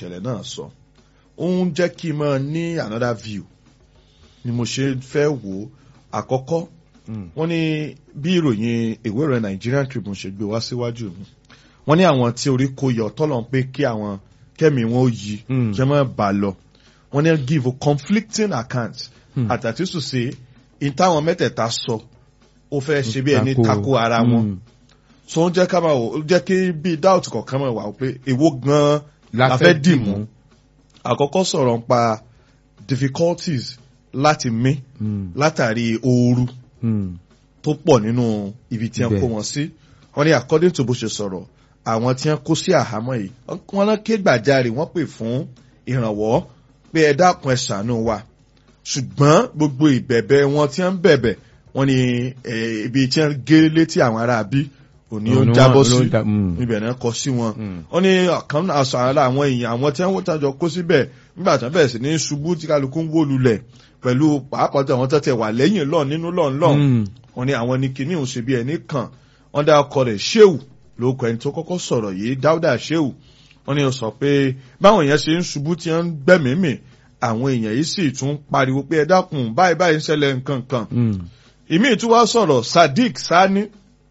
ìṣẹ̀lẹ̀ náà sọ ó ń jẹ́ kí n máa ní another view ni mo ṣe fẹ́ wò ó àkọ́kọ́ wọ́n ní bí ìròyìn ìwé ìròyìn Nigerian Tribune ṣe gbé wá síwájú mi wọ́n ní àwọn tí orí kó yọ tọ́lọ̀ ń pé kí àwọn kẹ́mi wọn ó yí Mm. kí wọ́n má bà lọ wọ́n ní give conflicting accounts Hmm. àtàtúnṣe ṣe ìtàwọn mẹ́tẹ̀ẹ̀ta sọ ó fẹ́ ṣe bí ẹni Tako. tako ara wọn Mm. so ó jẹ́ ká máa wò ó jẹ́ kí bí doubt kọ̀ọ̀kan máa wà ó pé èwo gan-an la fẹ́ dì mú àkọ́kọ́ sọ̀rọ̀ nípa difficulties láti mí Mm. látàrí ooru Mm. tó pọ̀ nínú ibi tí wọ́n kó Bẹ́ẹ̀. wọn sí wọ́n ní according to bó ṣe sọ̀rọ̀ àwọn tí wọ́n kó sí àhámọ́ yìí wọ́n náà ké gbàjarè wọ́n pè fún ìrànwọ́ pé ẹ dákun ẹ ṣàánú wa ṣùgbọ́n gbogbo ìbẹ̀bẹ̀ wọn tí wọ́n ń bẹ̀bẹ̀ wọ́n ní eh, ibi tí wọ́n gé létí àwọn ará bí òní ó Òun ni jábọ́ wọ́n- ló sí ń da- mm. ibẹ̀ náà kọ sí wọn Mm. wọ́n ní ọ̀kan náà sọ ara àwọn èèyàn àwọn tí wọ́n tàjọ kó síbẹ̀ nígbà tí wọ́n bẹ̀rẹ̀ sí ní ṣubú tí kálukú ń wó lulẹ̀ pẹ̀lú pàápàá tí àwọn tó tẹ̀ wà lẹ́yìn lọ́ọ̀ nínú lọ́ọ̀ lọ́ọ̀ Mm. wọ́n ní àwọn ní kíní òun ṣe bí ẹni kan wọ́n dá ọkọ rẹ̀ ṣéwù lóko ẹni tó kọ́kọ́ sọ̀rọ̀ yìí dáúdà ṣéwù wọ́n ní ó sọ pé báwọn èèyàn ṣe ń ṣubú tí wọ́n ń gbẹ̀mímì àwọn èèyàn yìí sì tún pariwo pé ẹ dákun báyìí báyìí ń ṣẹlẹ̀ nǹkan kan Mm. ìmí tún wá sọ̀rọ̀ sadiq sani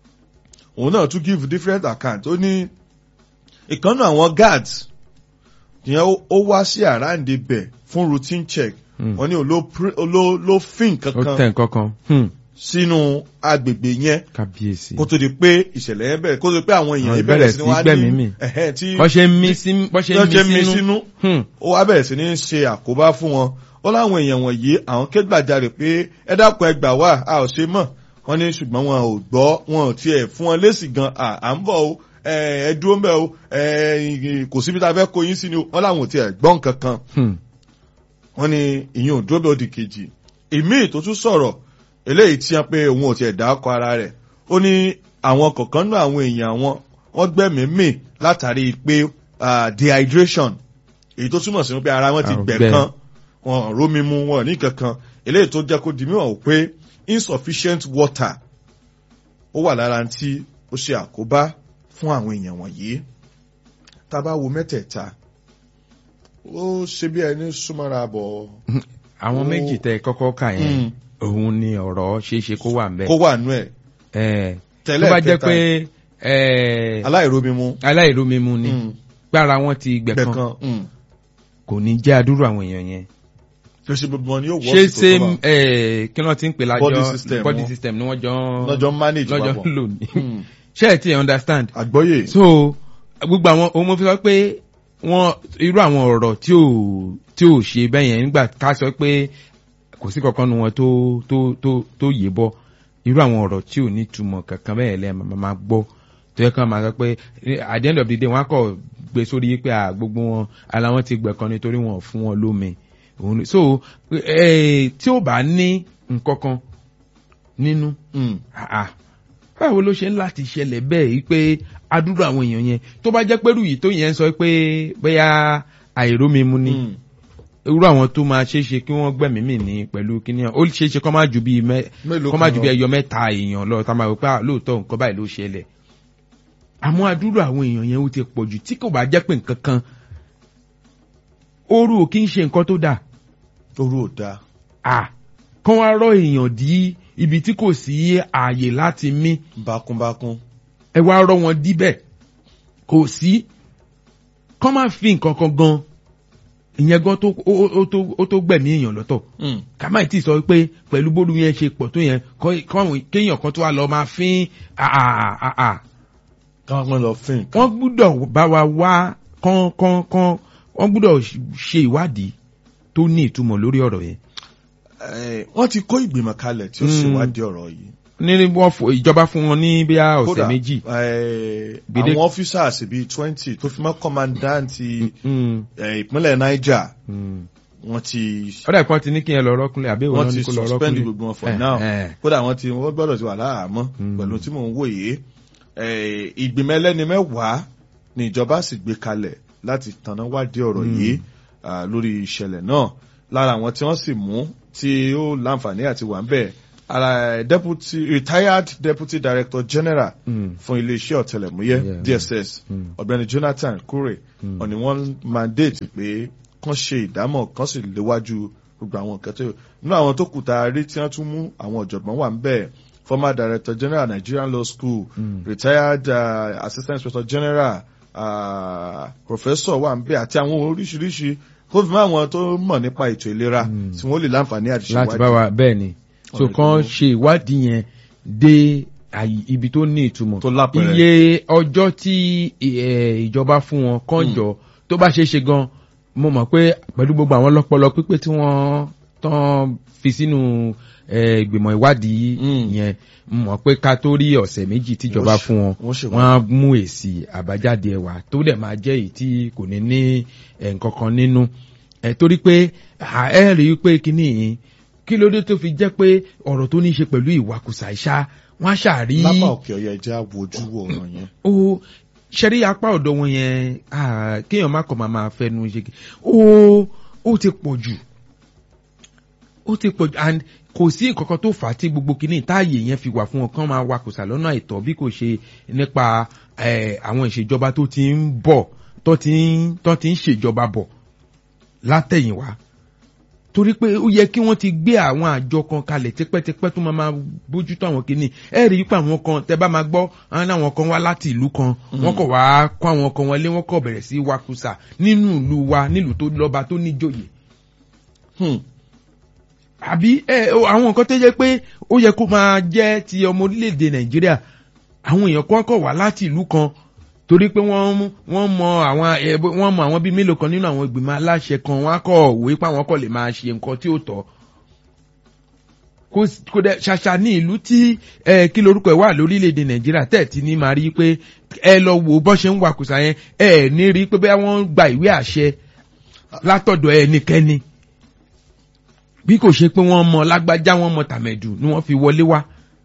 òun náà tún give different account ó ní ìkànnì àwọn guards ìyẹn ó- ó wá sí àràǹdè bẹ̀ fún routine check Mm. wọ́n ní ó ló pr- ó ló ló fín ó kankan tẹ̀ nǹkan kan Hmm. sínú agbègbè yẹn kábíyèsí. kó tó di pé ìṣẹ̀lẹ̀ yẹn bẹ̀rẹ̀ kó tó di pé àwọn èèyàn Àwọn yẹn bẹ̀rẹ̀ sí ìbẹ̀rẹ̀ ní wá sí gbẹ̀mí mì. ní ẹ̀hẹ́ tí bọ́ ṣe ń mí sí bọ́ ṣe wọ́n ṣe ń mí mí sínú. sínú Hmm. ó wá bẹ̀rẹ̀ sí ní ṣe àkóbá fún wọn ó láwọn èèyàn wọ̀nyí àwọn kégbàjarè pé ẹ dákun ẹ gbà wá a ò ṣe mọ̀ wọ́n ní ṣùgbọ́n wọn ò gbọ́ wọn ò tiẹ̀ fún wọn lésì gan à à ń bọ̀ o ẹ ẹ dúró ń bẹ̀ o ẹ kò síbi tá a fẹ́ kó yín sí ni o wọ́n láwọn ò tiẹ̀ gbọ́ nǹkan kan Hmm. wọ́n ní ìyẹn ò dúró bẹ́ẹ̀ ó di kejì ìmíì tó tún sọ̀rọ̀ eléyìí tí wọ́n pé òun ò tiẹ̀ dá ọkọ ara rẹ̀ ó ní àwọn kọ̀ọ̀kan náà àwọn èèyàn wọn wọ́n gbẹ̀mí mì látàrí pé ah, dehydration èyí tó túmọ̀ sí pé ara wọn ti Àrùn gbẹ̀ gbẹ. kan wọn ò rómi mu wọn ò ní kankan eléyìí tó jẹ́ kó di mímọ̀ wò pé insufficient water ó wà lára tí ó ṣe àkóbá fún àwọn èèyàn wọ̀nyí tá a bá wo mẹ́tẹ̀ẹ̀ta ó ṣe bí ẹni súnmọ́ra bọ̀ àwọn Ó- méjì tẹ kọ́kọ́ kà yẹn Mm. òun ni ọ̀rọ̀ ṣeéṣe kó wà ń bẹ̀. kó wà nú ẹ̀ Ẹ̀, tó tẹ́lẹ̀ bá jẹ́ kẹta pé ẹ̀, aláìrómimu aláìrómimu ni Mm. gbára wọn ti gbẹ̀kan gbẹ̀kan mm. kò ní jẹ́ àdúrà àwọn èèyàn yẹn. tó ṣe gbogbo wọn ni yóò wọ́ ṣé sí ṣé tó tó bá ẹ̀, kí wọ́n ti ń pè lájọ Body system body wọn. system ni wọ́n jọ lọ́jọ́ manage lọ́jọ́ papọ̀ ń lò ní. Mm. ṣé ẹ ti understand? àgbọ́yé so gbogbo àwọn ohun mo fi sọ pé wọn irú àwọn ọ̀rọ̀ tí ò tí ò ṣe bẹ́ẹ̀ yẹn nígbà ká sọ pé kò sí kankan nu wọn tó tó tó tó yé bọ́ irú àwọn ọ̀rọ̀ tí ò ní túmọ̀ kankan bẹ́ẹ̀ lẹ́ máa máa gbọ́ tó yẹ kán máa sọ pé at the end of the day wọn á kọ̀ gbé sórí pé à gbogbo wọn ara wọn ti gbẹ̀kan nítorí wọn ò fún wọn lómi òun ni- so eh, tí ó bá ní nǹkan kan nínú Mm. àà báwo ló ṣe ń láti ṣẹlẹ̀ bẹ́ẹ̀ yìí pé adúrú àwọn èèyàn yẹn tó bá jẹ́ pẹ́rù yìí tó yẹn sọ pé bóyá àìrómimu ni Mm. irú àwọn tó máa ṣe é ṣe kí wọ́n gbẹ̀mí mì ní pẹ̀lú kíní ó ṣe é ṣe kọ́ máa ju bíi mẹ́ mélòó kọ́ máa ju kan bíi lọ? ẹyọ mẹ́ta èèyàn lọ tá a máa wò pé à, lóòótọ́ nǹkan báyìí ló ṣẹlẹ̀ àmọ́ adúrú àwọn èèyàn yẹn ó ti pọ̀ jù tí kò bá jẹ́ pé nǹkan kan ooru ò kí ń ṣe nǹkan tó dáa orú ò dáa à kán wá rọ èèyàn dí ibi tí kò sí ààyè láti mí bákúnbákún ẹ wá rọ wọn díbẹ̀ kò sí kọ́ máa fi nǹkan kan gan ìyẹn gan tó ó ó- ó tó ó tó gbẹ̀mí èèyàn lọ́tọ̀ Mm. ká má tí sọ pé pẹ̀lú bólú yẹn ṣe pọ̀ tó yẹn kọ́- kọ́wọn- kéèyàn kan tó wá lọ máa fín àà káwọn pẹ́ lọ fín wọ́n gbúdọ̀ bá wa wá kán kán kán wọ́n gbúdọ̀ ṣe ìwádìí tó ní ìtumọ̀ lórí ọ̀rọ̀ yẹn. Eh, wọ́n ti kó ìgbìmọ̀ kalẹ̀ tí ó Mm. ṣèwádìí ọ̀rọ̀ yìí ní wọ́n fò ìjọba fún wọn ní bíi ọ̀sẹ̀ Kódà, méjì. eh, Gbèdé- àwọn officers bíi twenty tó fi mọ́ kọ́mandáǹtì Mm, eh, ìpínlẹ̀ Niger mm. wọ́n ti ọ̀dà ìpọ́n ti ní kí ẹ lọ rọ́kúnlẹ̀ àbí ìwọ wọ́n náà ti ní kó lọ suspend rọ́kúnlẹ̀. gbogbo wọn for Eh, now eh. kódà wọ́n ti wọ́n gbọ́dọ̀ ti wà láàámọ́ Mm. pẹ̀lú tí mò ń wòye Eh, ìgbìmọ̀ ẹlẹ́ni mẹ́wàá ni ìjọba sì gbé kalẹ̀ láti tanná wádìí ọ̀rọ̀ Mm. yìí ah, lórí ìṣẹ̀lẹ̀ náà lára àwọn tí wọ́n sì mú tí ó láǹfààní àti wà ń bẹ̀ ara deputy retired deputy director general Mm. fún iléeṣẹ́ ọ̀tẹlẹ̀múyẹ́ Yeah. DSS Mm. ọ̀gbẹ́ni Jonathan Kure Mm. ọ̀ni wọ́n mandate pé kán ṣe ìdámọ̀ kán sì léwájú gbogbo àwọn nǹkan tó nínú àwọn tó kù tá a rí tí wọ́n tún mú àwọn ọ̀jọ̀gbọ́n wà ń bẹ̀ former director general Nigerian Law School Mm. retired uh, assistant inspector general uh, professor wà ń bẹ̀ àti àwọn oríṣiríṣi kó fi mọ́ àwọn tó mọ̀ nípa ètò ìlera Mm. tí wọ́n lè láǹfààní àti láti bá wa bẹ́ẹ̀ ni so Ọ̀rẹ́ kàn tó- ṣe ìwádìí yẹn dé àyè- ibi tó ní ìtumọ̀ Tó lápẹẹrẹ. iye ọjọ́ tí eh, ìjọba fún wọn kàn jọ tó bá ṣe é ṣe gan mo mọ̀ pé pẹ̀lú gbogbo àwọn ọlọ́pọlọ pípé tí wọ́n tán fi sínú eh, ìgbìmọ̀ ìwádìí Mm. yẹn mo mọ̀ pé ká tó rí ọ̀sẹ̀ méjì tíjọba Wọ́n ṣe- fún wọn wọ́n ṣe wọ́n á mú èsì àbájáde ẹ̀wà tó dẹ̀ máa jẹ́ èyí tí kò ní ní eh, nǹkan kan nínú ẹ̀ torí pé à, ẹ rí i pé kíní yìí kí ló dé tó fi jẹ́ pé ọ̀rọ̀ tó ní í ṣe pẹ̀lú ìwakùsà ìṣá wọ́n á ṣàrí lápá òkè ọ̀yà ẹja wojú wo ọ̀ràn yẹn. ó ṣẹ́rí apá ọ̀dọ̀ wọn yẹn ah, kéèyàn má kàn máa máa fẹnu ṣe kí ó ó ti pọ̀ jù ó ti pọ̀ jù and kò sí nǹkan kan tó fà á tí gbogbo kìíní táàyè yẹn fi wà fún wọn kán máa wakùsà lọ́nà àìtọ́ bí kò ṣe nípa eh, àwọn ìṣèjọba tó ti ń bọ̀ tó ti ń tó ti ń ṣèjọba bọ̀ látẹ̀yìnwá torí pé ó yẹ kí wọ́n ti gbé àwọn àjọ kan kalẹ̀ tipẹ́tipẹ́ tó máa máa bójútó àwọn kìíní ẹ rí i pé àwọn kan tẹ bá máa gbọ́ àwọn náà àwọn kan wá láti ìlú kan wọ́n kọ̀ wá kó àwọn kan wọlé wọ́n kọ̀ bẹ̀rẹ̀ sí wakùsà nínú ìlú wa nílùú tó lọ́ba tó níjòyè Hmm. àbí ẹ o, àwọn nǹkan tó jẹ́ pé ó yẹ kó máa jẹ́ ti ọmọ orílẹ̀-èdè nàìjíríà àwọn èèyàn kan kọ̀ wá láti ìlú kan torí pé wọ́n mú- wọ́n mọ àwọn ẹ, bó- wọ́n mọ àwọn bíi mélòó kan nínú àwọn ìgbìmọ̀ aláṣẹ kan wọ́n á kọ̀ wé pé àwọn kọ̀ lè máa ṣe nǹkan tí ó tọ́ kò s- kò dẹ̀ ṣàṣà ní ìlú tí ẹ kí lorúkọ ẹ̀ wà lórílẹ̀‐èdè nàìjíríà tẹ̀tí ní máa rí i pé ẹ lọ wò bọ́ ṣe ń wakùsà yẹn ẹ ní rí i pé bẹ́ẹ̀ wọ́n gba ìwé àṣẹ látọ̀dọ̀ ẹnikẹ́ni bí kò ṣe pé wọ́n mọ lágbájá wọ́n mọ tàmẹ̀dù ni wọ́n fi wọlé wá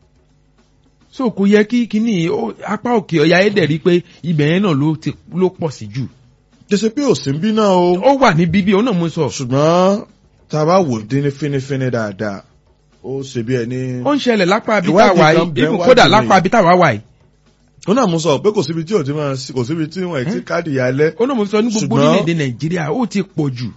so kò yẹ kí kíní ó- apá òkè ọ̀yà ẹ̀dẹ̀ rí pé ibẹ̀ yẹn náà ló ti ló pọ̀ sí jù jẹ́sẹ̀ pé òsì ń bí náà o ó wà ní bíbí òun náà mo sọ ṣùgbọ́n tá a bá wò dín ní fínífíní dáadáa ó ṣe bí ẹni. ó ń ṣẹlẹ̀ lápá abí Ìwádìí táwa kan yìí bẹ ibù wájú kódà mi. lápá abí táwa wà yìí ó náà mú sọ pé kò síbi tí ò ti máa sí kò síbi tí wọn ti káàdì yálẹ. ó náà mo sọ ní gbogbo Ṣùgbọ́n- orílẹ̀-èdè nàìjíríà ó ti pọ̀ jù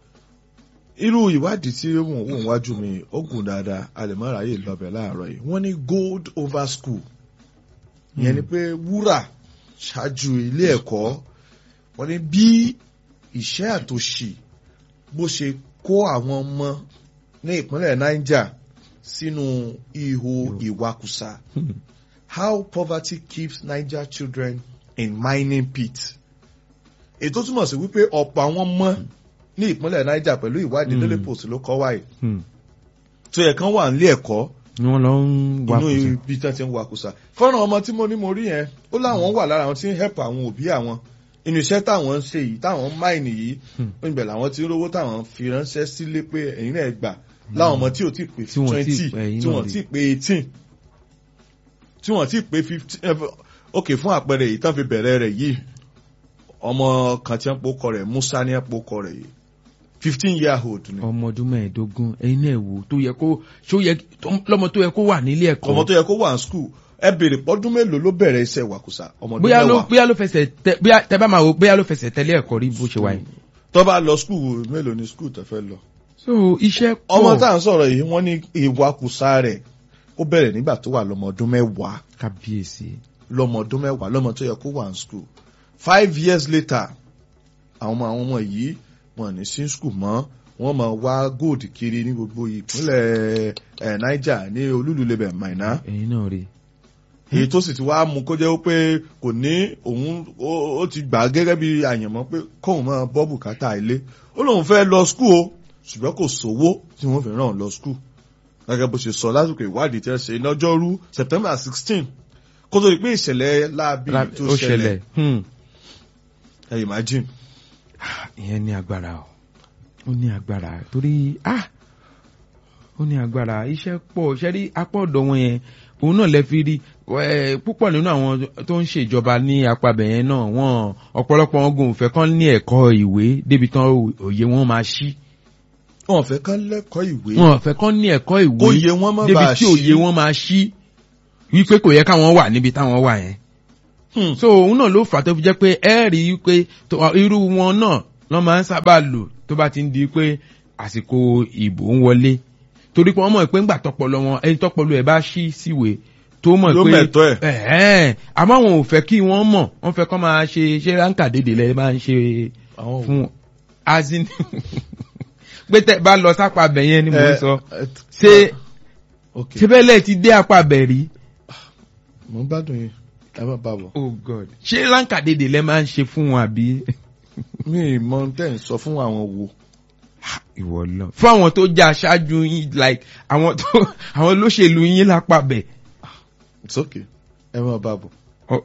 irú ìwádìí tí wọ́n wò wájú mi ó gùn dáadáa a lè má ráyè lọ́bẹ̀ láàárọ̀ yìí wọ́n ní gold over school ìyẹn ni pé wúrà ṣáájú ilé ẹ̀kọ́ wọ́n ní bí ìṣẹ́ àtòṣì bó ṣe kó àwọn ọmọ ní ìpínlẹ̀ Niger sínú ihò ìwakùsà how poverty keeps Niger children in mining pit ètò túmọ̀ sí wípé ọ̀pọ̀ àwọn ọmọ ní ìpínlẹ̀ Niger pẹ̀lú ìwádìí Mm. Daily Post ló kọ́ wáyé Hmm. tó yẹ kán wà nílé ẹ̀kọ́ ni wọ́n lọ ń wá inú kùsà ibi tí wọ́n ti ń wakùsà fọ́nrán ọmọ tí mo ní mo rí yẹn ó láwọn wà lára àwọn tí ń help àwọn òbí àwọn inú iṣẹ́ táwọn ń ṣe yìí táwọn ń máìnì yìí Hmm. ó ń bẹ̀ làwọn tí ń rówó táwọn fi ránṣẹ́ sílé pé ẹ̀yin náà gbà láwọn ọmọ tí ò tí ì pé Tí wọ́n tí ì twenty pé, ẹ̀yin tí náà wọ́n rí. tí ì pé eighteen tí wọ́n tí ì pé fifteen ok fún àpẹẹrẹ èyí tán fi bẹ̀rẹ̀ rẹ̀ yìí ọmọ kan tí wọ́n pokọ rẹ̀ Musa ní wọ́n pokọ rẹ̀ yìí fifteen year old ni ọmọ ọdún mẹ́ẹ̀ẹ́dógún ẹ̀yin náà wò tó yẹ kó ṣó yẹ lọ́mọ tó yẹ kó wà nílé ẹ̀kọ́ ọmọ tó yẹ kó wà ní school ẹ béèrè pọ́dún mélòó ló bẹ̀rẹ̀ iṣẹ́ wàkùsà ọmọ ọdún bóyá ló mẹ́wàá bóyá ló fẹsẹ̀ tẹ bóyá tẹ bá máa wò bóyá ló fẹsẹ̀ tẹ̀lé ẹ̀kọ́ rí bó ṣe wáyé. tó bá lọ school mélòó ni school tó fẹ́ lọ. so iṣẹ́ pọ̀ ọmọ tá à ń sọ̀rọ̀ yìí wọ́n ní ìwakùsà rẹ̀ ó bẹ̀rẹ̀ nígbà tó wà lọ́mọ ọdún mẹ́wàá kábíyèsí lọ́mọ ọdún mẹ́wàá lọ́mọ tó yẹ kó wà ní school five years later àwọn ọmọ àwọn ọmọ yìí wọn ní sí school mọ́ wọ́n máa wá gold kiri ní gbogbo ìpínlẹ̀ ẹ̀ Niger ní olúlulẹ̀bẹ̀ Maina ẹ̀yin náà rí èyí tó sì ti wá mú kó jẹ́ pé kò ní òun ó ó ti gbà á gẹ́gẹ́ bí àyànmọ́ pé kóun máa bọ́ bùkátà ilé ó lóun fẹ́ lọ skul o ṣùgbọ́n kò sówó tí wọ́n fi ràn án lọ skul gẹ́gẹ́ bó ṣe sọ lásìkò ìwádìí tẹ́ ṣe lọ́jọ́rú September sixteen kó tó di pé ìṣẹ̀lẹ̀ láabi tó ó ṣẹlẹ̀ ṣẹlẹ̀ hmm. ẹ imagine ìyẹn ní agbára o ó ní agbára torí ah ó ní agbára iṣẹ́ pọ̀ ṣẹ́rí apá ọ̀dọ̀ wọn yẹn òun náà lẹ fi rí ẹ, púpọ̀ nínú àwọn tó ń ṣèjọba ní apabẹ̀ yẹn náà wọ́n ọ̀pọ̀lọpọ̀ wọn gùn fẹ́ kán ní ẹ̀kọ́ ìwé débi tán òye wọn máa ṣí wọn fẹ́ kán lẹ́kọ̀ọ́ ìwé wọn ò fẹ́ kán ní ẹ̀kọ́ ìwé kó yẹ wọ́n má débi bàa tí òye wọn máa ṣí wípé kò yẹ káwọn wà níbi táwọn wà yẹn Hmm. so òun náà ló fà tó fi jẹ́ pé ẹ rí i pé tó- irú wọn náà lọ́ máa ń sábà lò tó bá ti ń di pé àsìkò ìbò ń wọlé torí pé wọ́n mọ̀ pé ńgbà tọpọlọ wọn ẹni tọpọlọ ẹ̀ bá ṣí síwèé tó mọ̀ Yóò pé mẹ̀tọ́ ẹ̀. ẹ̀hẹ́n. àmọ́ wọn ò fẹ́ kí wọ́n mọ̀ wọ́n fẹ́ kọ́ máa ṣe ṣé ránkà dédè lẹ́ máa ń ṣe àwọn fún azin pé tẹ́ bá lọ sápá abẹ yẹn ni mo ń sọ ṣé ok ṣé bẹ́ẹ̀ lẹ́ẹ̀ ti dé apá abẹ rí mo ń gbádùn yín ẹ má bá bọ̀. oh god ṣé ránkà dédè lẹ́ máa ń ṣe fún wọn àbí mi ì mọ tẹ́ ń sọ fún àwọn wo. ìwọ lọ fún àwọn tó jẹ́ aṣáájú yín like àwọn tó àwọn olóṣèlú yín lápá bẹ̀ it's okay ẹ má bá bọ̀. Ọ-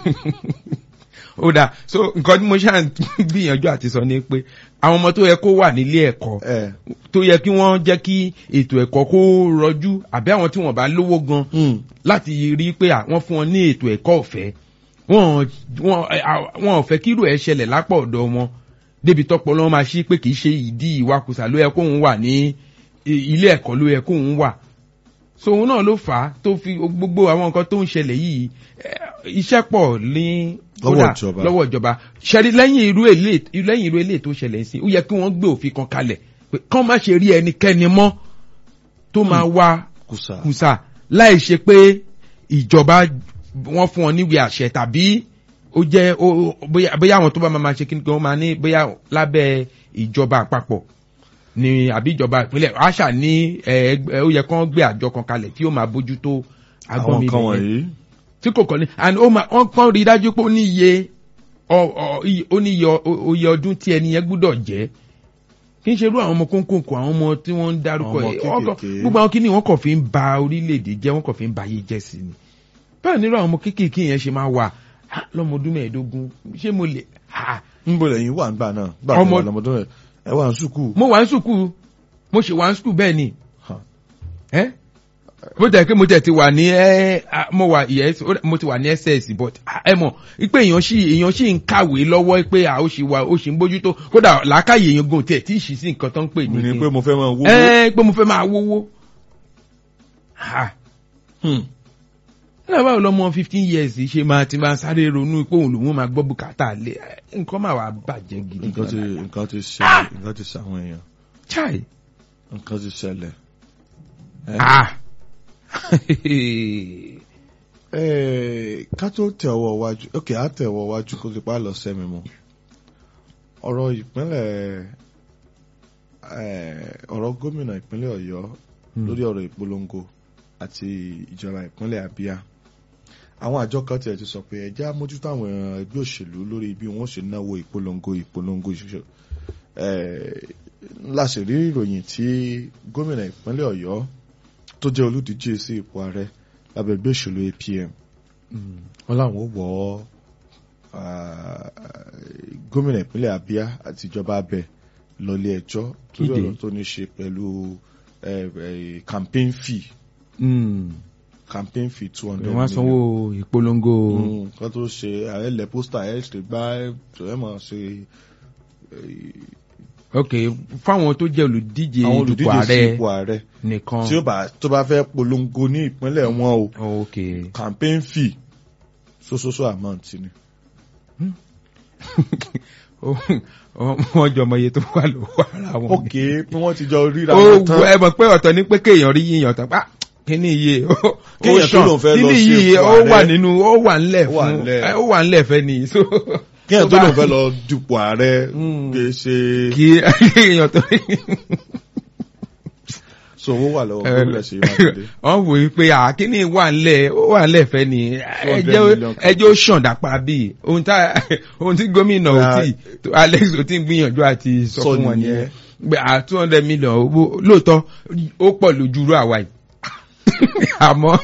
ó dáa so nǹkan tí mo ṣáà ń gbìyànjú àti sọ ni pé àwọn ọmọ tó yẹ kó wà nílé ẹ̀kọ́ ẹ tó yẹ kí wọ́n jẹ́ kí ètò ẹ̀kọ́ kó rọjú àbí àwọn tí wọ́n bá lówó gan hmm. láti rí i pé à, wọ́n fún wọn ní ètò ẹ̀kọ́ ọ̀fẹ́ wọ́n wọ́n ẹ, à, wọ́n ò fẹ́ kí irú ẹ̀ ṣẹlẹ̀ lápá ọ̀dọ̀ wọn débi tọ́pọ̀ lọ́wọ́ máa ṣí pé kì í ṣe ìdí ìwakùsà ló yẹ kóun wà ní i- ilé ẹ̀kọ́ ló yẹ kóun wà so òun náà ló fà á tó fi gbogbo àwọn nǹkan tó ń ṣẹlẹ̀ yìí eh, iṣẹ́ pọ̀ ní Lọ́wọ́ kódà, ìjọba. lọ́wọ́ ìjọba ṣẹ́rí lẹ́yìn irú èlé lẹ́yìn irú èlé tó ṣẹlẹ̀ sí ó yẹ kí wọ́n gbé òfin kan kalẹ̀ pé kán má ṣe rí ẹnikẹ́ni mọ́ tó máa wá kùsà. kùsà láì ṣe pé ìjọba wọn fún wọn níwèé àṣẹ tàbí ó jẹ́ ó ó- bóyá bóyá àwọn tó bá máa ṣe kí ni kí wọ́n máa ní bóyá lábẹ́ ìjọba àpapọ̀ ni àbí ìjọba ìpínlẹ̀ àṣà ní ẹ, ẹgbẹ́- ó yẹ kán gbé àjọ kan kalẹ̀ tí ó máa bójútó àwọn agbọ́nmi kan ibẹ̀ yẹn wọ̀nyí. tí kò kọ́ ni and ó máa wọ́n kàn rí i dájú pé ó ní iye ọ- ọ- iye- ó ní iye ọ- oye ọdún tí ẹni yẹn gbúdọ̀ jẹ́ kí n ṣe irú àwọn ọmọ kónkónkó àwọn ọmọ tí wọ́n ń dárúkọ Àwọn ẹ̀ ọmọ wọ́n kàn- kéékèèké. gbogbo àwọn kíní wọ́n kàn fi ń ba orílẹ̀-èdè jẹ́ wọ́n kàn fi ń ba ayé jẹ́ sí ni bẹ́ẹ̀ nírú àwọn ọmọ kéékèèké yẹn ṣe máa wà "Ha, lọ́mọ ọdún mẹ́ẹ̀ẹ́dógún ṣé mo lè ha ń bọ̀ lẹ́yìn wà ń gbà náà. gbà tó Ọmọ- wà lọ́mọdún rẹ̀ ẹ wà ń sùkúù. mo wà ní sùkúù mo ṣe wà ní sùkúù bẹ́ẹ̀ ni Ha. ẹ́ mo tẹ̀ kí mo tẹ̀ ti wà ní ẹ́ ah, mo wà yes ó- mo ti wà ní ss but ah, ẹ mọ̀ pé èèyàn sì èèyàn sì ń kàwé lọ́wọ́ pé à ó sì wà ó sì ń bójútó kódà làákàyè èèyàn gan tẹ̀ tí ì sì sí nǹkan tó ń pè mi ni ní pé mo fẹ́ máa wó. ẹ pé mo fẹ́ máa wówó ha Hmm. ẹ báwo lọmọ fifteen years ṣe máa ti máa sáré ronú pé òun lòun máa gbọ́ bùkátà lé ẹ, nǹkan máa wà bàjẹ́ gidi nǹkan ti gan nǹkan ti ṣẹlẹ̀ nǹkan ti ṣàwọn èèyàn chai nǹkan ti ṣẹlẹ̀. Ẹ? ah Ẹ, ká tó tẹ ọwọ́ wájú ok á tẹ ọwọ́ wájú kó ti pa lọ sẹ́mi mu ọ̀rọ̀ ìpínlẹ̀ ẹ, ọ̀rọ̀ gómìnà ìpínlẹ̀ Ọ̀yọ́ lórí ọ̀rọ̀ ìpolongo àti ìjọba ìpínlẹ̀ Abia àwọn àjọ kan tiẹ̀ ti sọ pé ẹjẹ́ àmójútó àwọn ẹgbẹ́ òṣèlú lórí bí wọ́n ṣe náwó ìpolongo ìpolongo ìṣẹ̀ṣẹ̀ láṣẹ rí ìròyìn tí gómìnà ìpínlẹ̀ Ọ̀yọ́ tó jẹ́ olùdíje sí ipò ààrẹ lábẹ́ ẹgbẹ́ òṣèlú APM wọ́n láwọn ó wọ́ ah, gómìnà ìpínlẹ̀ Abia àti ìjọba abẹ lọlé ẹjọ́ lórí Kíde. ọ̀rọ̀ tó ní ṣe pẹ̀lú eh, eh, campaign fee campaign fee two hundred wọ́n á sanwó ìpolongo nǹkan tó ṣe ààrẹ ilẹ̀ pósítà ẹ̀ ṣe gbá ẹ̀ mọ̀ ṣe ok fáwọn tó jẹ́ olùdíje àwọn dupò olùdíje sí ààrẹ ipò ààrẹ nìkan tí ó bá tó bá fẹ́ polongo ní ìpínlẹ̀ wọn o ok campaign fee sososo amount ni. wọ́n jọ ọmọ iye tó wà lọ́wọ́ ara wọn. ok bí wọ́n ti jọ ríra ó wọn tán ẹ mọ̀ pé ọ̀tọ̀ ní pé kéèyàn rí yíyan tán pa kíní iye ó ó Kéèyàn tó ṣàn. lòun fẹ́ lọ kíní sí yìí ipò ó wà ààrẹ. nínú ó wà ńlẹ̀ Ó wà fún ńlẹ̀. ẹ, ó wà ńlẹ̀ fẹ́ ni so kéèyàn tó tó bá- lòun fẹ́ lọ dupò ààrẹ Mm. kì í ṣe kí èèyàn tó so owó wà lọ́wọ́ gómìnà ṣe mákindé. wọ́n wò ó pé àkíní wà ńlẹ̀ ó wà ńlẹ̀ fẹ́ ni 200 ẹjẹ́ million. ẹjẹ́ ó ṣàn dàpá bíi ohun tá ohun tí gómìnà ò Ah. tí tó Alex ò tí ń gbìyànjú àti sọ Sọ fún wọn nìyẹn. nìyẹn pé à two hundred million owó lóòótọ́ ó pọ̀ lójú rú àwa yìí àmọ́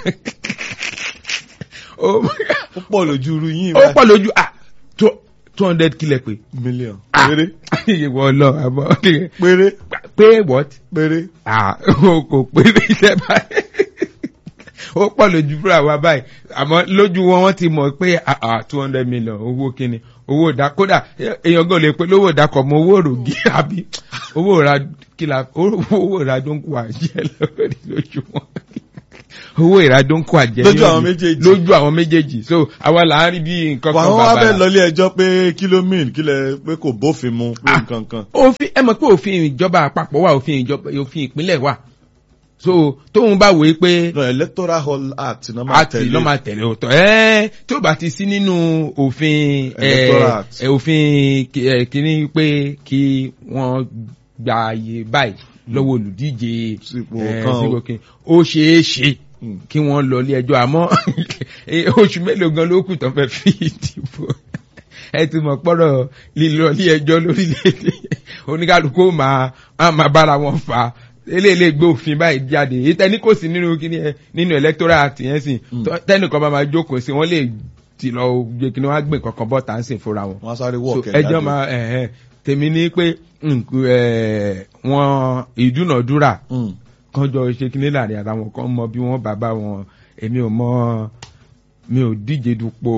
ó ó pọ̀ lójú irú yín ó pọ̀ lójú à two hundred kílẹ̀ pé mílíọ̀n Ah. péré ìwọ lọ àmọ́ péré pé what péré ah o kò pé iṣẹ́ báyìí ó pọ̀ lójú fúra wa báyìí àmọ́ lójú wọn wọ́n ti mọ̀ pé two hundred million owó kíni owó ìdá kódà èèyàn gan lè pe lówó ìdákọ̀ mọ owó òrògì àbí owó ìra kìlà owó ìra tó ń kó àjẹ́ lórí lójú wọn owó ìra tó ń kó àjẹ́ Lójú àwọn méjèèjì. lójú àwọn méjèèjì so àwa là ń rí bí nǹkan wà kan wọ́n wá bàbá bẹ́ẹ̀ lọlé ẹjọ́ pé kí ló mean kí lẹ pé kò bófin mu pé Ah. nǹkan kan. òfin ẹ mọ̀ pé òfin ìjọba àpapọ̀ wà òfin ìjọba òfin ìpínlẹ̀ wà so tóun bá wòye pé no electoral hall act náà máa àti tẹ̀lé lọ́ máa tẹ̀lé òótọ́ ẹ́ tí ó bá ti sí nínú òfin ẹ̀, Electoral Act. ẹ̀, òfin kí- ẹ̀, kìíní pé kí wọ́n gba ààyè báyìí lọ́wọ́ olùdíje Sípò ẹ̀, kan o. sípò kí- ó ṣeé ṣe Mm. kí wọ́n lọ ilé ẹjọ́ àmọ́ oṣù mélòó gan ló kù tán fẹ́ fi ìdìbò ẹ ti mọ̀ pọ́rọ̀ lílọ ilé ẹjọ́ lórílẹ̀‐èdè oníkálukú ó máa á máa bára wọn fà á eléyìí gbé òfin báyìí jáde èyí tẹ́ni kò sí nínú kíní ẹ nínú electoral act yẹn sì Mm. tọ́- tẹ́nìkan bá máa jókòó sí wọ́n lè ti lọ gbé kíní wọ́n á gbé kankan bọ́ tá à ń sìn fúnra wọn wọ́n á sáré so wọ́ọ̀kì ẹjọ́ máa ẹ̀hẹ́n tèmi ní pé nkú, ẹ̀, wọn ìdúnàdúrà kan jọ ṣe kíní láàrin ara wọn kan mọ bí wọn bàbá wọn èmi ò mọ mi ò díje dupò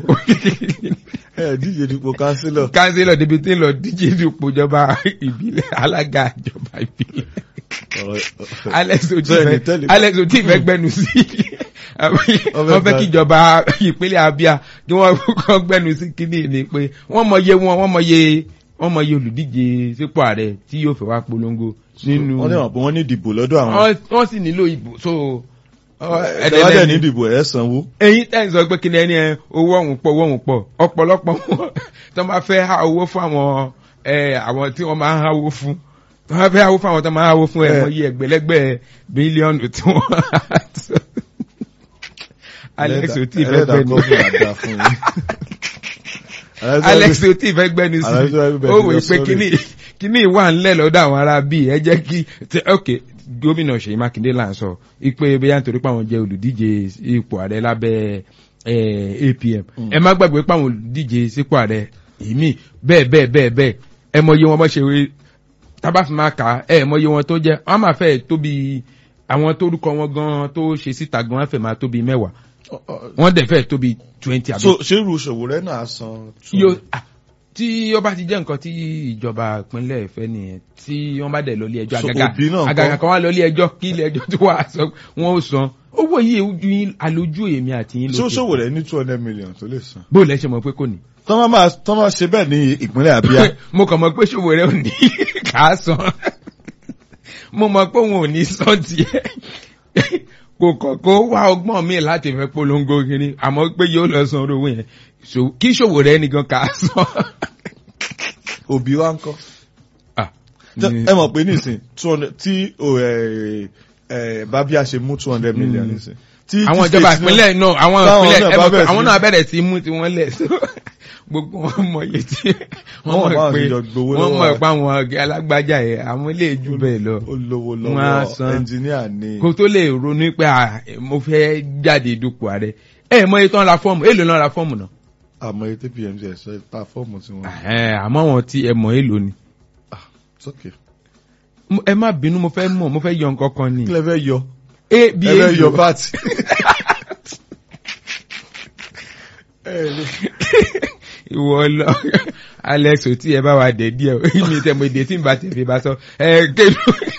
ẹ díje dípò kánsílọ̀. kánsílọ̀ débi tí ń lọ díje dupò ìjọba ìbílẹ̀ alága ìjọba ìbílẹ̀ alex oti Bẹ́ẹ̀ni, fẹ́ tẹ́lẹ̀- alex oti fẹ́ gbẹnu sí wọ́n fẹ́ kí ìjọba ìpínlẹ̀ abia kí wọ́n kọ́ gbẹnu sí kíní ni pé wọ́n mọye wọn wọ́n mọye wọ́n mọye olùdíje sípò ààrẹ tí yóò fẹ́ wá polongo nínú wọ́n ní wọn pé wọ́n ní ìdìbò lọ́dọ̀ àwọn. wọ́n wọ́n sì nílò ìbò so ẹ̀ẹ́dẹ̀wádẹ̀ ní ìdìbò ẹ̀ sanwó. ẹyin tẹ́ ń sọ pé kí ni ẹni ẹ owó ọ̀hún pọ̀ owó ọ̀hún pọ̀ ọ̀pọ̀lọpọ̀ wọn tó máa fẹ́ há owó fún àwọn ẹ àwọn tí wọ́n máa ń háwó fún tó máa fẹ́ háwó fún àwọn tó máa ń háwó fún ẹ Eh. mọ iye ẹgbẹ̀lẹ́gbẹ̀ bílíọ̀nù tí wọ́n alex ò tí ì fẹ́ ẹlẹ́dàá gbẹ́ni gọ́ọ̀mù àdá fún yín. alex ò tí ì fẹ́ gbẹ́ni sí Alex ò tí ì fẹ́ ó wò gbẹ́ni pé sí, kíní kíní wà ńlẹ̀ lọ́dọ̀ àwọn ará bíi ẹ jẹ́ kí tẹ- ok gómìnà ṣèyí mákindé là ń sọ ipe bóyá nítorí pé àwọn jẹ́ olùdíje ipò ààrẹ lábẹ́ eh, apm ẹ má gbàgbé pé àwọn olùdíje sípò ààrẹ ìmí bẹ́ẹ̀ bẹ́ẹ̀ bẹ́ẹ̀ bẹ́ẹ̀ ẹ mọyé wọn bọ́ ṣe wé tábà fi máa kà á ẹ mọyé wọn tó jẹ́ wọ́n máa fẹ́ tóbi àwọn tórúkọ wọn gan tó ṣe síta gan wọ́n fẹ́ máa tóbi mẹ́wàá wọ́n dẹ̀ fẹ́ tóbi twenty àbí so ṣé irú ṣòwò rẹ náà san. two yóò ah, tí ó bá ti jẹ́ nǹkan tí ìjọba ìpínlẹ̀ fẹ́ nìyẹn tí wọ́n bá dẹ̀ lọ ilé ẹjọ́ So, àgàgà òbí náà àgàgà kọ́? kan wá lọ ilé ẹjọ́ kí ilé ẹjọ́ tó wà sọ wọ́n ó san owó yìí ojú yín alójú èmi àti yín ṣó lókè ṣòwò rẹ ní two hundred million tó lè san. bó lẹ ṣe mọ̀ pé kò ní. tọ́ máa tọ́ máa ṣe bẹ́ẹ̀ ní ìpínlẹ̀ àbíyá. mo kàn mọ̀ pé ṣòwò rẹ ò ní kà á san mo mọ̀ pé òun ò ní san tiẹ̀ kò kàn kó wá ọgbọ́n mi láti fẹ́ polongo kiri àmọ́ pé yóò lọ san owó yẹn So, kí ṣòwò rẹ nìkan kà á san. òbí wa ń kọ́. Ah, Tẹ- ní- ẹ mọ̀ pé nísìn two hundred tí o, ẹ, ẹ, bábíà ṣe mú two hundred million nísìn. tí àwọn tí ìjọba state ìpínlẹ̀ náà àwọn táwọn ìpínlẹ̀ náà ẹ bá mọ̀ pé bẹ̀rẹ̀ àwọn sí- náà bẹ̀rẹ̀ sí mú tiwọn lẹ̀ so gbogbo wọn mọ iye tí Wọ́n mọ̀ wọ́n mọ̀ báwọn pé ti jọ gbowó wọ́n lọ́wọ́ mọ̀ rẹ̀. pé àwọn ọ̀gá alágbájá yẹn àwọn ilé ìjú bẹ́ẹ̀ lọ ó lówó Wọ́n á lọ́wọ́ san. ẹnjìníà ni. kó tó lè ronú pé à, mo fẹ́ jáde dupò ààrẹ ẹ mọ iye tó ń ra fọ́ọ̀mù èèlò náà ra fọ́ọ̀mù náà àmọ́ ètò pmc ẹ̀sọ́ ta fọ́ọ̀mù tí wọ́n. Ẹ̀hẹ́n, àmọ́ wọn tí ẹ mọ̀ èèlò ni sókè. Mo- ẹ má bínú mo fẹ́ mọ̀ mo fẹ́ yọ nǹkan kan ni kí lẹ fẹ́ yọ. ẹ bí ẹ fẹ́ yọ èèlò vat. ẹ lè ìwọ lọ alex ò tí ẹ bá wa dẹ díẹ̀ o mi tẹ mo èdè tí n bá tẹ fi bá sọ ẹ kéde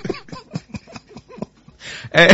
ẹ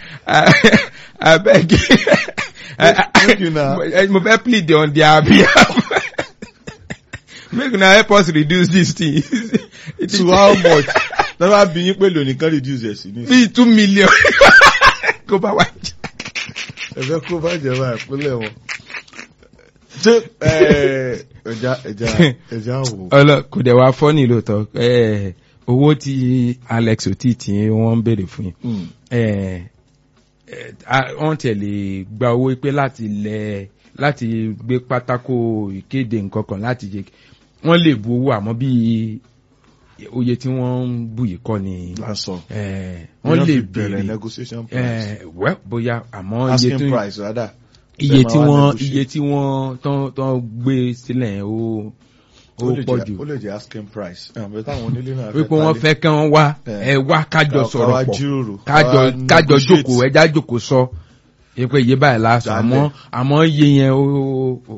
abeg Make una- mo fẹ́ plead on their behalf make una help us reduce this thing to how much. lọ́wọ́ bí yín pé lónìí kan reduce ẹ̀ sí ní. bí two million kó bá wa jẹ. ẹ fẹ́ kó bá jẹba ìpínlẹ̀ wọn. ṣé ẹ, ẹja ẹja ẹja wò. ọlọ kò dẹ̀ wá fọ́ ní lóòótọ́ ẹ, owó tí alex oti tí wọ́n ń béèrè fún yín Mm. ẹ, ẹ, a- wọ́n tẹ̀ lè gba owó pé láti lẹ láti gbé pátákó ìkéde nǹkan kan láti jẹ wọ́n lè bu owó àmọ́ bí oye tí wọ́n ń bù yìí kọ́ ni lásán. ẹ, wọ́n lè bẹ̀rẹ̀ béèrè negotiation price. ẹ, wẹ́ bóyá àmọ́ iye asking tó price rather. iye Ẹ máa tí wá wọ́n negotiate. iye tí wọ́n tán tán gbé sílẹ̀ yẹn ó ó ó lè pọ̀ jẹ́- jù ó lè jẹ́ asking price. ẹ̀ àbẹ̀ táwọn onílé náà wípé wọ́n fẹ́ kí wọ́n wá Eh. ẹ wá kájọ Ká- sọ̀rọ̀ ká wá pọ̀ jíròrò, kájọ ká wá kájọ negotiate. jókòó ẹja jókòó sọ pé iye báyìí lásán Dálẹ̀. àmọ́ àmọ́ iye yẹn ó ó- ó- mm,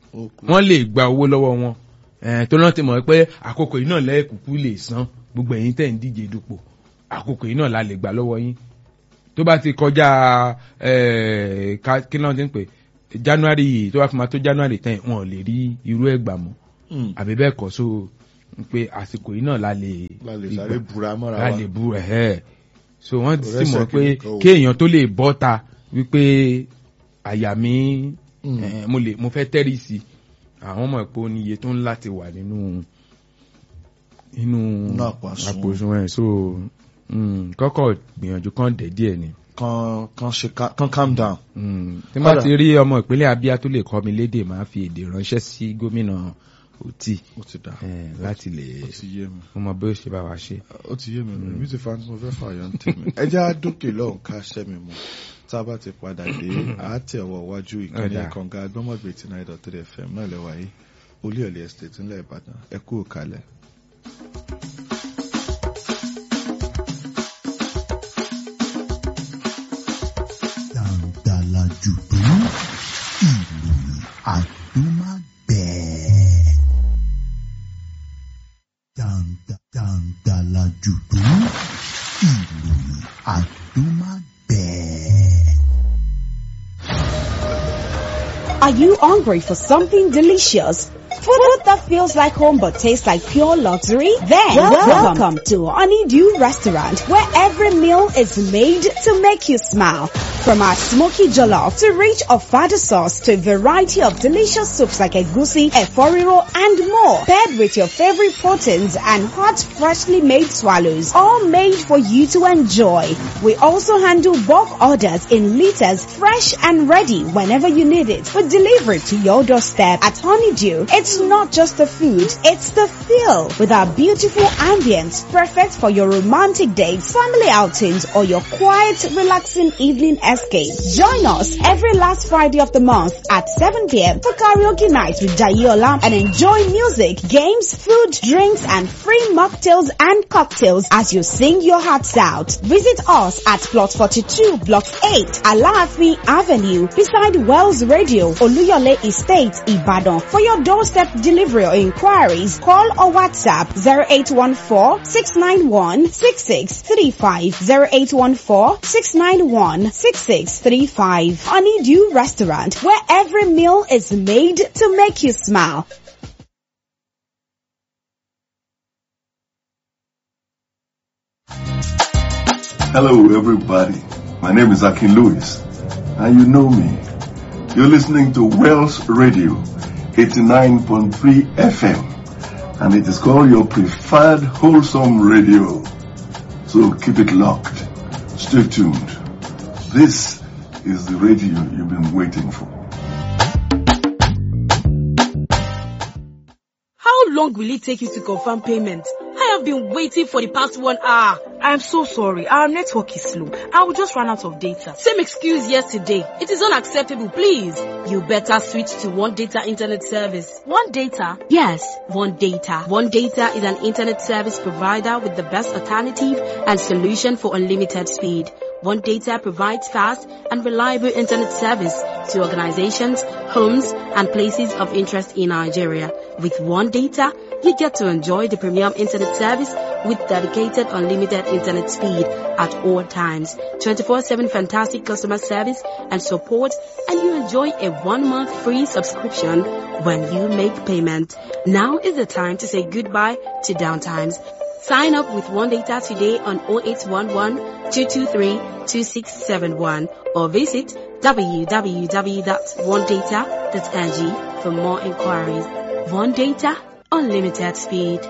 ó kú. wọ́n lè gba owó lọ́wọ́ wọn Eh, tó náà ti mọ̀ pé àkókò yìí náà lẹ́ẹ̀kúkú lè san gbogbo ẹ̀yin tẹ̀ ń díje dupò àkókò yìí náà la lè gbà lọ́wọ́ yín tó bá ti kọjá eh, ká- kí náà ti ń pè january yìí tó bá fi máa tó january ten wọn ò lè rí irú ẹ̀ gbà mọ́ Mm. àbí bẹ́ẹ̀ kọ́ so pé àsìkò yìí náà la lè la lè rí sáré gbà búra mọ́ra la wa lè bu ẹ̀hẹ́ so wọ́n Kò sì rẹ́sẹ̀ mọ̀ pé kìnìkan o. kéèyàn tó lè bọ́ ta wípé àyà mi Mm. eh, mo lè mo fẹ́ tẹ́rì sí i àwọn ọmọ ìpò ní iye tó ń láti wà nínú nínú Nínú àpò àsùnwọ̀n. àpò òṣùwọ̀n ẹ̀ so mm, kọ́kọ́ gbìyànjú kan dẹ̀ díẹ̀ ni kan kan ṣe ká- kan calm down. Mm, tí n bá Ọ̀dà. ti rí ọmọ ìpínlẹ̀ abia tó lè kọ́ mi lédè máa fi èdè ránṣẹ́ sí gómìnà òtí ó ti dà eh, láti lè ó ti yé mi mo mọ bí ó ṣe bá wa ṣe. ó ti yé mi mi ti fa tí mo fẹ́ fààyàn ń tèmi ẹ jẹ́ á dókè lọ́hùn ká ṣẹ́ mi mu tá a bá ti padà dé àátì ọwọ́ iwájú ìkànnì Ọ̀dà. kànga agbọ́mọ̀gbé ti náírà three fm náà lẹ́wà yìí olúyọ̀lẹ̀ estate ńlẹ̀ ìbàdàn ẹ kú òkàlẹ̀. Dàǹdàlà jùdú ìròyìn àdúmágbẹ̀ẹ́. Dàǹdà dàǹdàlà jùdú ìròyìn àdúmágbẹ̀ẹ́. Are you hungry for something delicious? Food that feels like home but tastes like pure luxury? Then welcome, to Honeydew Restaurant where every meal is made to make you smile. From our smoky jollof to rich ofada sauce to a variety of delicious soups like egusi, eforiro and more. Paired with your favorite proteins and hot freshly made swallows. All made for you to enjoy. We also handle bulk orders in liters fresh and ready whenever you need it. We deliver it to your doorstep at Honeydew. It's not just the food, it's the feel with our beautiful ambience perfect for your romantic dates, family outings or your quiet, relaxing evening escape. Join us every last Friday of the month at 7 p.m. for karaoke night with Jayola and enjoy music, games, food, drinks and free mocktails and cocktails as you sing your hearts out. Visit us at plot 42 block 8 Alaafin Avenue beside Wells Radio Oluyole Estate Ibadan. For your doorstep delivery or inquiries, call or WhatsApp 0814-691-6635 0814-691-6635 Honeydew Restaurant where every meal is made to make you smile. Hello, everybody. My name is Akin Lewis, and you know me. You're listening to Wells Radio 89.3 FM, and it is called your preferred wholesome radio. So keep it locked. Stay tuned. This is the radio you've been waiting for. How long will it take you to confirm payment? I have been waiting for the past one hour. I'm so sorry. Our network is slow. I will just run out of data. Same excuse yesterday. It is unacceptable, please. You better switch to One Data Internet Service. One data. Yes, One Data. One Data is an internet service provider with the best alternative and solution for unlimited speed. One Data provides fast and reliable internet service to organizations, homes, and places of interest in Nigeria. With One Data, you get to enjoy the premium internet service with dedicated unlimited internet speed at all times, 24-7 fantastic customer service and support, and you enjoy a one-month free subscription when you make payment. Now is the time to say goodbye to downtimes. Sign up with One Data today on 0811 223 2671 or visit www.onedata.ng for more inquiries. One Data, unlimited speed.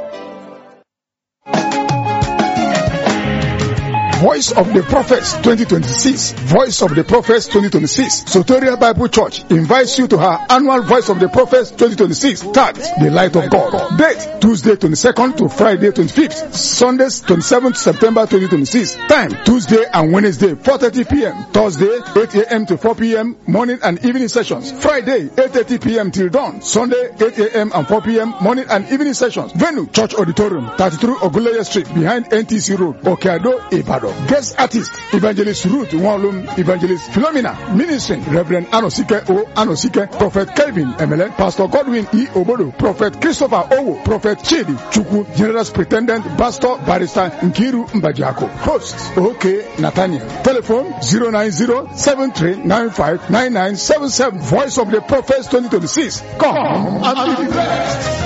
Voice of the Prophets 2026. Voice of the Prophets 2026. Soteria Bible Church invites you to her annual Voice of the Prophets 2026. Tag The Light of God. Date Tuesday 22nd to Friday 25th. Sundays 27th September 2026. Time Tuesday and Wednesday 4:30 p.m. Thursday 8 a.m. to 4 p.m. Morning and evening sessions. Friday 8:30 p.m. till dawn. Sunday 8 a.m. and 4 p.m. Morning and evening sessions. Venue Church Auditorium 33 Oguleye Street behind NTC Road, Okeado, Ibadan. sọ̀rọ̀ guest artist evangelist ruth wọnlom evangelist philomena ministering reverend anosike o anosike prophet kelvin emele pastor godwin e obodo prophet christopher owo prophet chidi chukwu general superintendent pastor barrister nkiru mbajako host ok nathaniel telephone zero nine zero seven three nine five nine nine seven seven voice of the prophets twenty twenty six come and be blessed.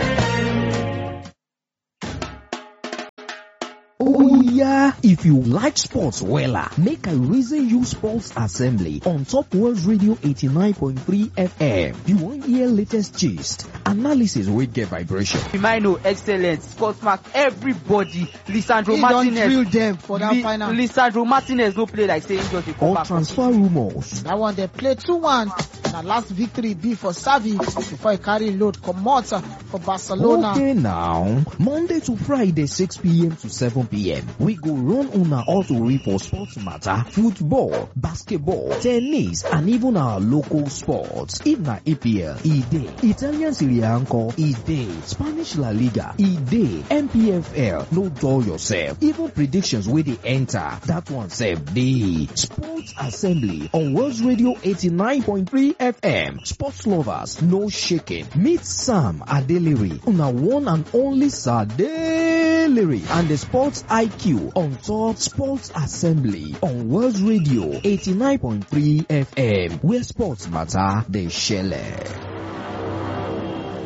Oh yeah, if you like sports wella, make I reason you sports assembly on Top World Radio 89.3 FM. You wan hear latest gist, analysis wey get vibration. Firmino excellent, Scott Mark everybody, Lisandro He don Martinez. drill them for that Li- final. Lisandro Martinez no play like say he just dey come Or back. transfer rumours. That one they play 2-1. Na last victory be for Savi before he carry load comot for Barcelona. Okay now, Monday to Friday 6 p.m. to 7 p.m. We go run una auto for sports matter, football, basketball, tennis, and even our local sports. If na EPL, e dey. Italian Serie A nko, e dey. Spanish La Liga, e dey. MPFL, no dull yourself. Even predictions wey dey enter, that one sef dey. Sports Assembly on World Radio 89.3 FM. Sports lovers, no shaking. Meet Sam Adeliri, una one and only Sadeliri, and the Sports IQ on top Sports Assembly on World Radio 89.3 FM, where sports matter, they share.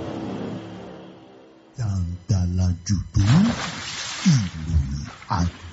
Dàǹdàlà jùdú ìròyìn àgbà.